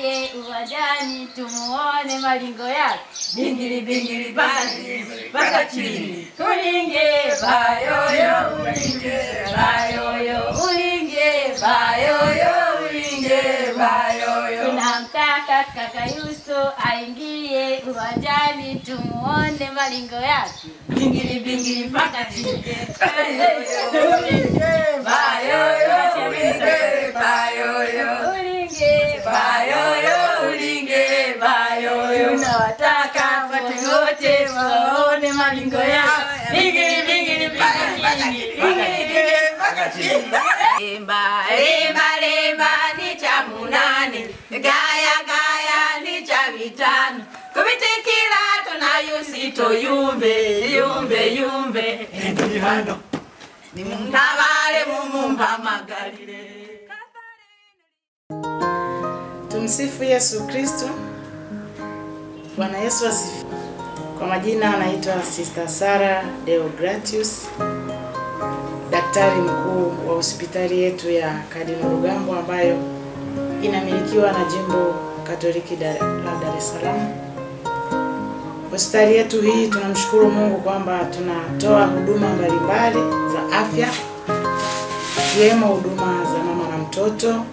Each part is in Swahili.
aingie uwanjani tumuone malingo yake. Bingili bingili basi mpaka chini, ulinge bayoyo, ulinge bayoyo, ulinge bayoyo, ulinge bayoyo. Tunamtaka kaka Yusto aingie uwanjani tumuone malingo yake. Bingili bingili mpaka chini, ulinge bayoyo, ulinge bayoyo, ulinge bayoyo, ulinge bayoyo. Tunawataka wote wote waone malingo yao. Bingili bingili mpaka chini, bingili bingili mpaka chini. Lemba lemba lemba ni cha munane, gaya gaya ni cha vitano. Kubitikira tunayusito yumbe yumbe yumbe. Ndi hano Nimundabale mumumba magalile. Tumsifu Yesu Kristo. Bwana Yesu asifiwe. Kwa majina anaitwa Sister Sara Deogratius, daktari mkuu wa hospitali yetu ya Cardinal Rugambwa ambayo inamilikiwa na jimbo Katoliki Dar- la Dar es Salaam. Hospitali yetu hii tunamshukuru Mungu kwamba tunatoa huduma mbalimbali za afya ikiwemo huduma za mama na mtoto,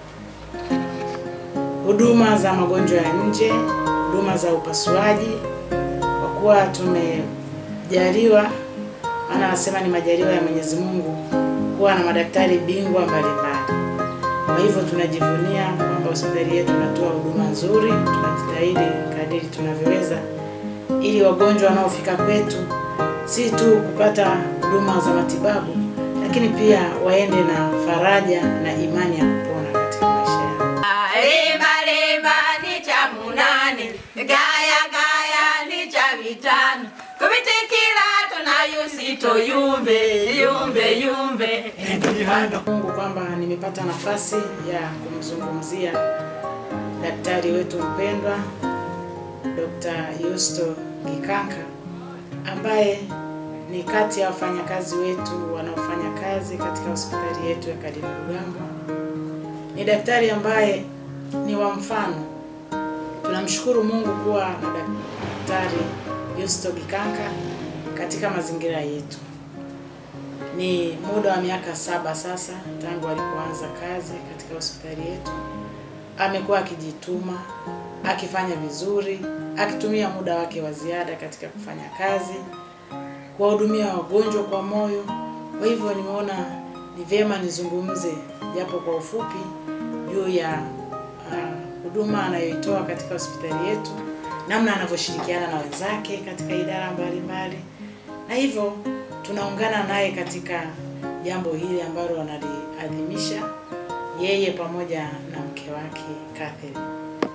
huduma za magonjwa ya nje, huduma za upasuaji, kwa kuwa tumejaliwa, maana anasema ni majaliwa ya Mwenyezi Mungu kuwa na madaktari bingwa mbalimbali. Kwa hivyo tunajivunia kwamba hospitali yetu inatoa huduma nzuri, tunajitahidi kadiri tunavyoweza ili wagonjwa wanaofika kwetu si tu kupata huduma za matibabu, lakini pia waende na faraja na imani ya kupona katika maisha yao. Lemba lemba ni cha munane, gaya gaya ni cha vitano. Kubitikira tunayusito yumbe yumbe yumbe. ndi hano Mungu kwamba nimepata nafasi ya kumzungumzia daktari wetu mpendwa Dr. Yusto Gikanka ambaye ni kati ya wafanyakazi wetu wanaofanya kazi katika hospitali yetu ya Cardinal Rugambwa. Ni daktari ambaye ni wa mfano. Tunamshukuru Mungu kuwa na daktari Yusto Gikanka katika mazingira yetu. Ni muda wa miaka saba sasa tangu alipoanza kazi katika hospitali yetu. Amekuwa akijituma, akifanya vizuri, akitumia muda wake wa ziada katika kufanya kazi, kuwahudumia wagonjwa kwa moyo. Kwa hivyo nimeona ni vyema nizungumze japo kwa ufupi juu ya ah, huduma anayoitoa katika hospitali yetu, namna anavyoshirikiana na wenzake katika idara mbalimbali, na hivyo tunaungana naye katika jambo hili ambalo analiadhimisha yeye pamoja na mke wake Catherine.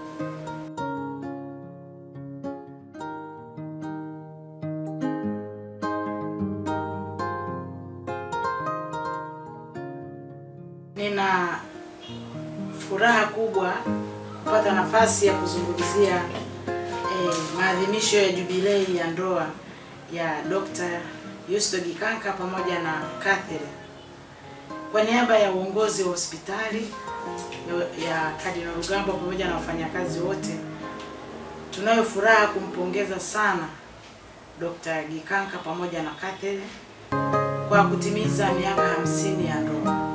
Nina furaha kubwa kupata nafasi ya kuzungumzia eh, maadhimisho ya jubilei ya ndoa ya Dr. Yusto Gikanka pamoja na Catherine. Kwa niaba ya uongozi wa hospitali ya- ya Cardinal Rugambwa pamoja na wafanyakazi wote, tunayo furaha kumpongeza sana Dr. Gikanka pamoja na Catherine kwa kutimiza miaka hamsini ya ndoa.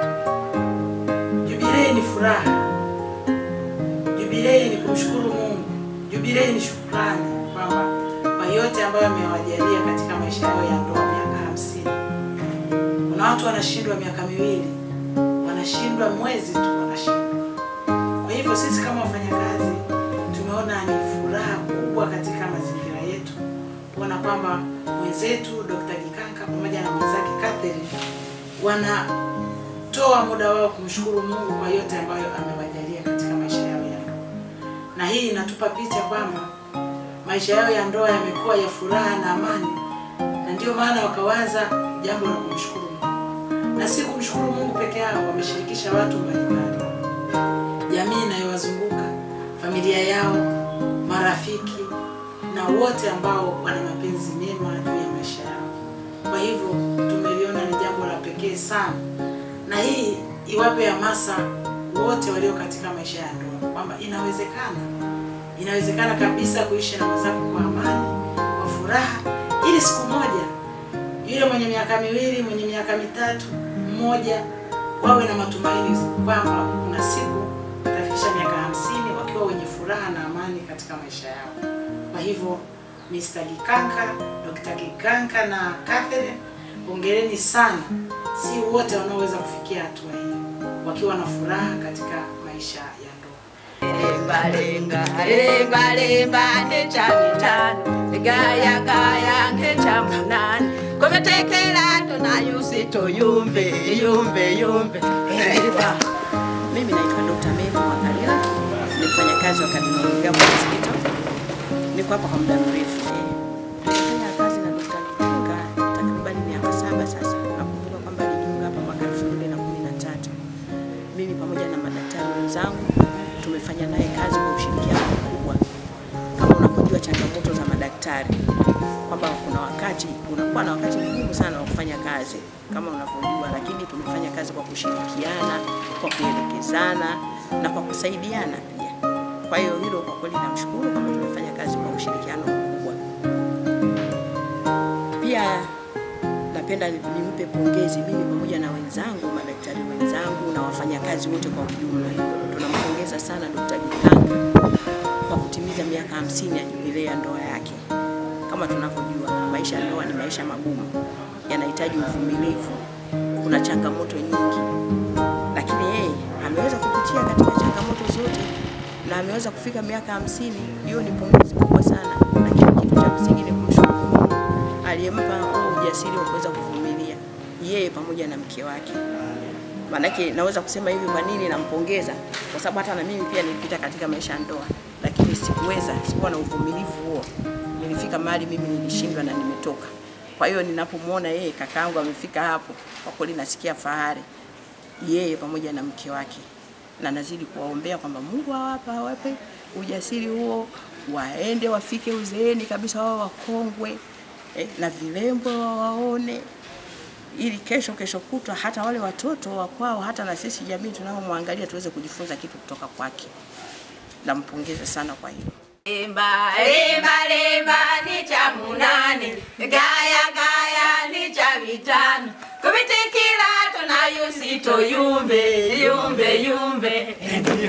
Jubilei ni furaha, jubilei ni kumshukuru Mungu, jubilei ni shukrani kwamba kwa yote ambayo amewajalia katika maisha yao ya ndoa miaka hamsini. Kuna watu wanashindwa miaka miwili, wanashindwa mwezi tu, wanashindwa. Kwa hivyo sisi kama wafanyakazi tumeona ni furaha kubwa katika mazingira yetu kuona kwamba mwenzetu Dr. Gikanka pamoja na mwenzake Catherine wanatoa muda wao kumshukuru Mungu kwa yote ambayo amewajalia katika maisha yao ya ndoa, na hii inatupa picha kwamba maisha yao ya ndoa yamekuwa ya furaha na amani, na ndio maana wakawaza jambo la kumshukuru Mungu, na si kumshukuru Mungu peke yao, wameshirikisha watu mbalimbali, jamii inayowazunguka, familia yao, marafiki na wote ambao wana mapenzi mema juu ya maisha yao. Kwa hivyo tumeliona ni jambo la pekee sana, na hii iwape hamasa wote walio katika maisha ya ndoa kwamba inawezekana, inawezekana kabisa kuishi na mwenzako kwa amani, kwa furaha, ili siku moja yule mwenye miaka miwili, mwenye miaka mitatu, mmoja wawe na matumaini kwamba kuna siku watafikisha miaka hamsini wakiwa wenye furaha na amani katika maisha yao. Kwa hivyo Mr. Gikanka, Dr. Gikanka na Catherine, hongereni sana. Si wote wanaoweza kufikia hatua hii wakiwa na furaha katika maisha ya ndoa. Lemba lenga, lemba lemba ndecha mitano, gaya gaya ndecha munani. Kumetekela tunayusi tuyumbe, yumbe yumbe. Eva. Mimi naitwa Dr. Mary Mwakalila, ni mfanyakazi wa Cardinal Rugambwa Hospital. Niko hapa kwa muda mrefu. Eh, Nimefanya kazi na Dr. Gikanka takriban miaka saba sasa. Nakumbuka kwamba alijiunga hapa mwaka 2013. Mimi pamoja na madaktari wenzangu tumefanya naye kazi kwa ushirikiano mkubwa. Kama unavyojua changamoto za madaktari kwamba kuna wakati unakuwa na wakati mgumu sana wa kufanya kazi kama unavyojua, lakini tumefanya kazi kwa kushirikiana, kwa kuelekezana na kwa kusaidiana pia. Kwa hiyo hilo kwa kweli namshukuru kwamba tumefanya kazi kwa ushirikiano mkubwa. Pia napenda ni- nimpe pongezi mimi pamoja na wenzangu, madaktari wenzangu na wafanyakazi wote kwa ujumla. Tunampongeza sana Dr. Gikanka kwa kutimiza miaka hamsini ya jubilei ya ndoa yake. Kama tunavyojua maisha ya ndoa ni maisha magumu, yanahitaji uvumilivu, kuna changamoto nyingi, lakini yeye ameweza kupitia katika changamoto zote na ameweza kufika miaka hamsini. Hiyo ni pongezi kubwa sana, lakini kitu cha msingi ni kumshukuru Mungu aliyempa huo ujasiri wa kuweza kuvumilia yeye pamoja na mke wake. Maanake naweza kusema hivi, kwa nini nampongeza? Kwa sababu hata na mimi pia nilipita katika maisha ya ndoa, lakini sikuweza, sikuwa na uvumilivu huo. Nilifika mahali mimi nilishindwa na nimetoka. Kwa hiyo ninapomwona yeye kakaangu amefika hapo, kwa kweli nasikia fahari yeye pamoja na mke wake, na nazidi kuwaombea kwamba Mungu awape awape ujasiri huo, waende wafike uzeeni kabisa, wao wakongwe eh, na vilembo wawaone ili kesho kesho kutwa hata wale watoto wa kwao hata na sisi jamii tunaomwangalia tuweze kujifunza kitu kutoka kwake. Nampongeza sana kwa hilo. Lemba lemba lemba ni cha munani, gaya gaya ni cha vitano. Kubitikira tunayusi tuyumbe, yumbe yumbe.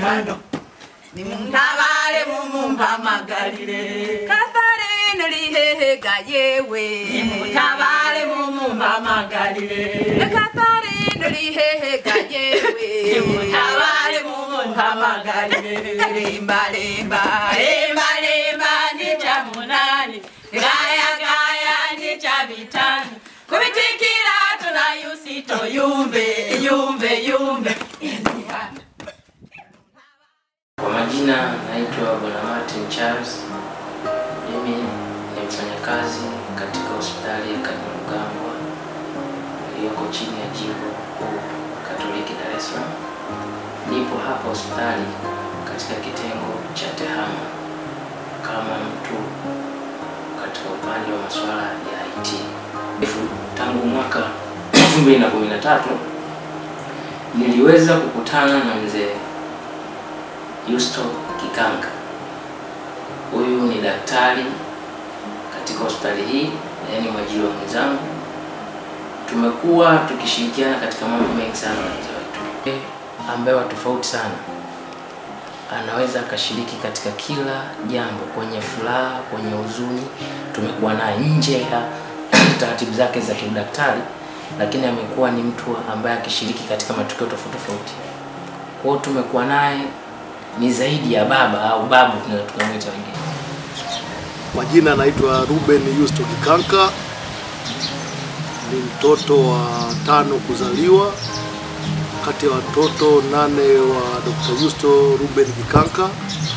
Nimtabale mumumba magalile. Katharine lihehega yewe. Nimtabale mumumba magalile. Katharine lihehega yewe. Nimtabale mumumba magalile. Lemba lemba lemba lemba ni cha munani. Gaya gaya ni cha vitano. Kubitikira tunayusi tuyumbe, yumbe yumbe. Kwa majina naitwa Bwana Martin Charles. Mimi ni mfanyakazi katika hospitali ya Cardinal Rugambwa iliyoko chini ya jimbo kuu Katoliki Dar es Salaam. Nipo hapa hospitali katika kitengo cha TEHAMA kama mtu katika upande wa masuala ya IT. Tangu mwaka 2013 niliweza kukutana na mzee Yusto Kikanka. Huyu ni daktari katika hospitali hii na yeye ni mwajiri wa mwenzangu. Tumekuwa tukishirikiana katika mambo mengi sana na mzee wetu, Yeye ambaye wa tofauti sana, anaweza akashiriki katika kila jambo, kwenye furaha, kwenye huzuni. Tumekuwa naye nje ya taratibu zake za kiudaktari, lakini amekuwa ni mtu ambaye akishiriki katika matukio tofauti tofauti. Kwa hiyo tumekuwa naye ni zaidi ya baba au babu tunaweza tukamwita wengine. Kwa jina naitwa Ruben Yusto Kikanka, ni mtoto wa tano kuzaliwa kati ya watoto nane wa Dr. Yusto Ruben Kikanka.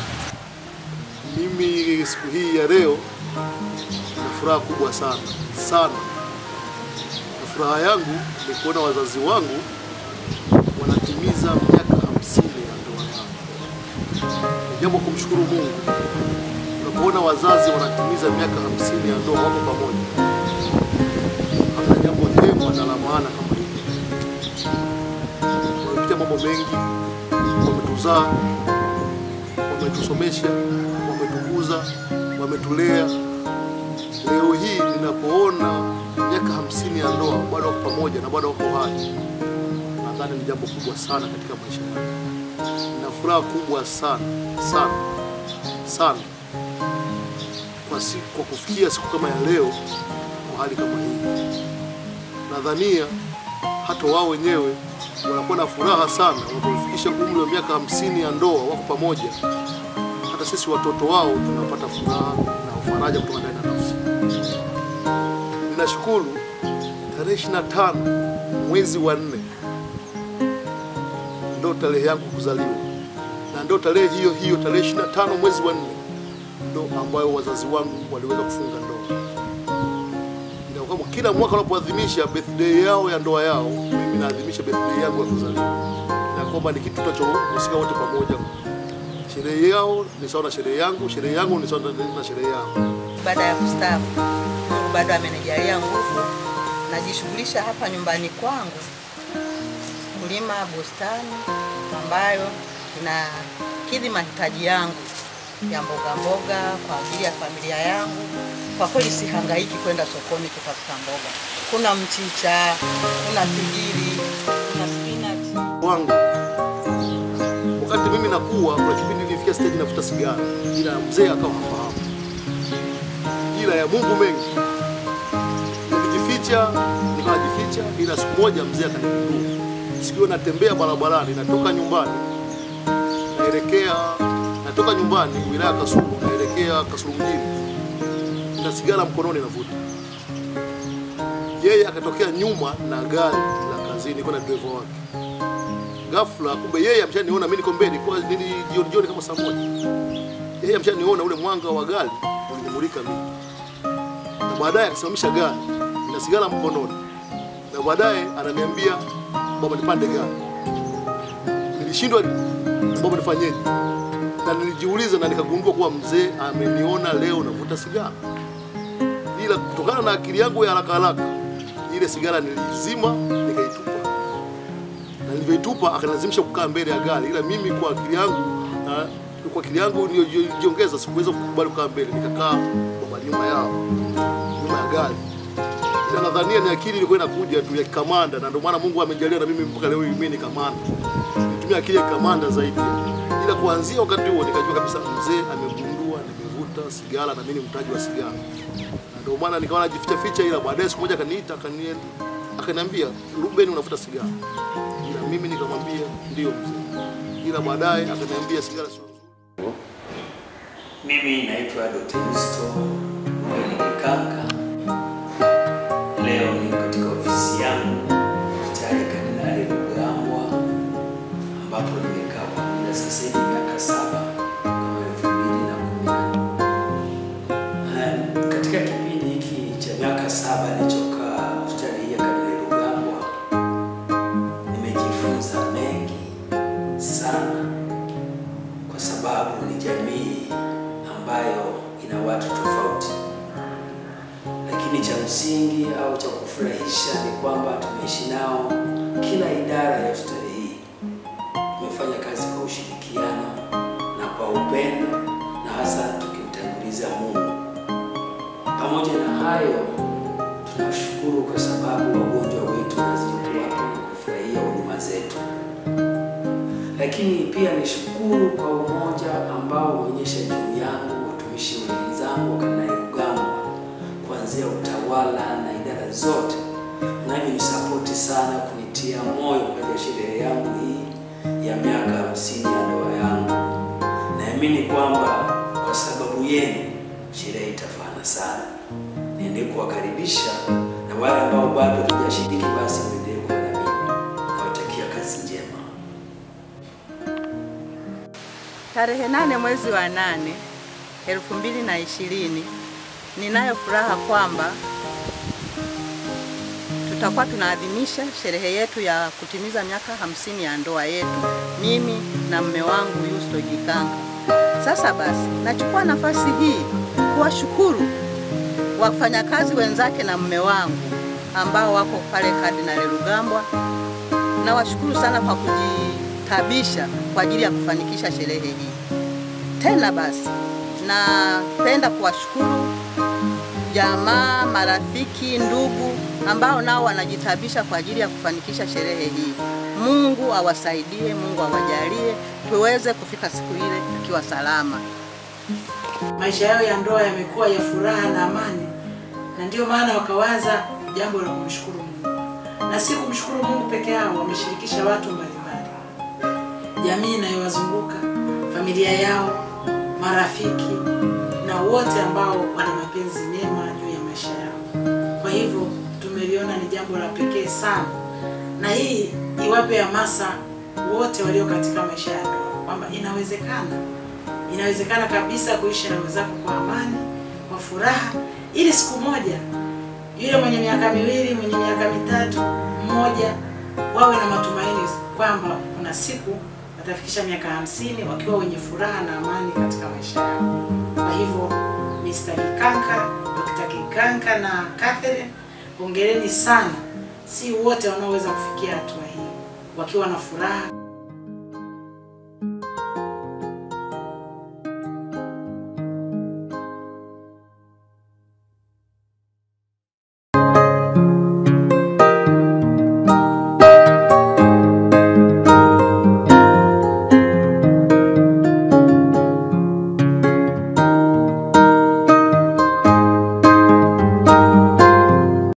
Mimi siku hii ya leo na furaha kubwa sana sana, na furaha yangu ni kuona wazazi wangu wanatimiza miaka hamsini ya ndoa yao. Ni jambo kumshukuru Mungu unapoona wazazi wanatimiza miaka hamsini ya ndoa wako pamoja, hamna jambo jema na la maana kama hili. Wamepitia mambo mengi, wametuzaa, wametusomesha, wametukuza, wametulea. Leo hii ninapoona miaka hamsini ya ndoa bado wako pamoja na bado wako hai, nadhani ni jambo kubwa sana katika maisha yangu. Nina furaha kubwa sana sana sana kwa siku, kwa kufikia siku kama ya leo kwa hali kama hii. Nadhania hata wao wenyewe wanakuwa na furaha sana wanapofikisha umri wa miaka hamsini ya ndoa, wako pamoja. Hata sisi watoto wao tunapata furaha na faraja kutoka ndani ya nafsi. Ninashukuru tarehe 25 mwezi wa nne ndo tarehe yangu kuzaliwa, na ndo tarehe hiyo hiyo tarehe 25 mwezi wa nne ndo ambayo wazazi wangu waliweza kufunga ndoa. Ina kwamba kila mwaka wanapoadhimisha birthday yao ya ndoa yao, mimi naadhimisha birthday yangu ya kuzaliwa, na kwamba ni kitu tunachohusika wote pamoja. Sherehe yao ni sawa na sherehe yangu, sherehe yangu ni sawa na- na sherehe yao. baada ya kustaafu. Mungu bado amenijalia nguvu, najishughulisha hapa nyumbani kwangu kulima bustani ambayo inakidhi mahitaji yangu ya mboga mboga kwa ajili ya familia yangu. Kwa kweli sihangaiki kwenda sokoni kutafuta mboga. Kuna mchicha, kuna figiri, kuna spinach. wangu wakati mimi nakuwa, kuna kipindi nilifikia stage navuta sigara, ila mzee akawa hafahamu, ila ya Mungu mengi nilijificha, nikawa najificha, ila siku moja mzee akanigundua. Siku hiyo natembea barabarani, natoka nyumbani naelekea, natoka nyumbani wilaya ya Kasulu naelekea Kasulu mjini, na sigara mkononi navuta yeye akatokea nyuma na gari la kazini kwenda dereva wake. Ghafla kumbe yeye ameshaniona mimi niko mbele, kwa nili jioni jioni kama saa moja. Yeye ameshaniona ule mwanga wa gari ulinimulika mimi, na baadaye akasimamisha gari na sigara mkononi, na baadaye ananiambia baba, nipande gari. Nilishindwa baba, nifanyeje? Na nilijiuliza na nikagundua kuwa mzee ameniona leo navuta sigara ila kutokana na akili yangu ya haraka haraka ile sigara nilizima nikaitupa, na nilivyoitupa akanilazimisha kukaa mbele ya gari, ila mimi kwa akili yangu na kwa akili yangu niliyojiongeza sikuweza kukubali kukaa mbele, nikakaa baba nyuma yao, nyuma ya gari. Ila nadhania ni akili ilikuwa inakuja tu ya kamanda, na ndio maana Mungu amejalia na mimi mpaka leo hii mimi ni kamanda, nitumia akili ya kamanda zaidi. Ila kuanzia wakati huo nikajua kabisa mzee amegundua nimevuta sigara na mimi ni mtaji wa sigara na ndio maana nikawa najificha ficha, ila baadaye siku moja akaniita akani- akaniambia, Ruben, unavuta sigara? Ila mimi nikamwambia ndio mzee, ila baadaye akaniambia sigara sio nzuri. Mimi naitwa Dr. Yusto Mbeni Kikanga. Leo ni katika ofisi yangu hospitali ya Kardinali Rugambwa ambapo nimekaa kwa muda sasa hivi miaka saba kama elfu mbili na kumi na nne. Katika kipindi hiki cha miaka saba nilichokaa hospitali hii ya Kardinali Rugambwa nimejifunza mengi sana kwa sababu ni jamii ambayo ina watu tofauti, lakini cha msingi au cha kufurahisha ni kwamba tumeishi nao. Kila idara ya hospitali hii tumefanya kazi kwa ushirikiano na kwa upendo, na hasa tukimtanguliza Mungu. Pamoja na hayo, tunashukuru kwa sababu wagonjwa wetu wanazidi kuwapo na kufurahia huduma zetu lakini pia nishukuru kwa umoja ambao umeonyesha juu yangu watumishi wenzangu wa Kardinali Rugambwa, kuanzia utawala na idara zote, mnavyonisapoti sana kunitia moyo kwa ajili ya sherehe yangu hii ya miaka hamsini ya ndoa yangu. Naamini kwamba kwa sababu yenu sherehe itafana sana. Niendelee kuwakaribisha na wale ambao bado hatujashiriki, basi muendelee kuwa na mimi. Nawatakia kazi njema. Tarehe nane mwezi wa nane elfu mbili na ishirini ninayo furaha kwamba tutakuwa tunaadhimisha sherehe yetu ya kutimiza miaka hamsini ya ndoa yetu, mimi na mme wangu Yusto Jikanga. Sasa basi, nachukua nafasi hii kuwashukuru wafanyakazi wenzake na mme wangu ambao wako pale Kardinali Rugambwa. Nawashukuru sana kwa kujitabisha kwa ajili ya kufanikisha sherehe hii. tena basi, napenda kuwashukuru jamaa, marafiki, ndugu ambao nao wanajitabisha kwa ajili ya kufanikisha sherehe hii. Mungu awasaidie, Mungu awajalie tuweze kufika siku ile tukiwa salama. maisha yao ya ndoa yamekuwa ya furaha na amani, na ndio maana wakawaza jambo la kumshukuru Mungu, na si kumshukuru Mungu peke yao, wameshirikisha watu mbalimbali, jamii inayowazunguka, familia yao, marafiki na wote ambao wana mapenzi mema juu ya maisha yao. Kwa hivyo tumeliona ni jambo la pekee sana, na hii iwape hamasa wote walio katika maisha ya ndoa kwamba inawezekana inawezekana kabisa kuishi na wenzako kwa amani, kwa furaha, ili siku moja yule mwenye miaka miwili, mwenye miaka mitatu, mmoja wawe na matumaini kwamba kuna siku watafikisha miaka hamsini wakiwa wenye furaha na amani katika maisha yao. Kwa hivyo Mr. Kikanka, Dr. Kikanka na Catherine, hongereni sana. Si wote wanaoweza kufikia hatua hii wakiwa na furaha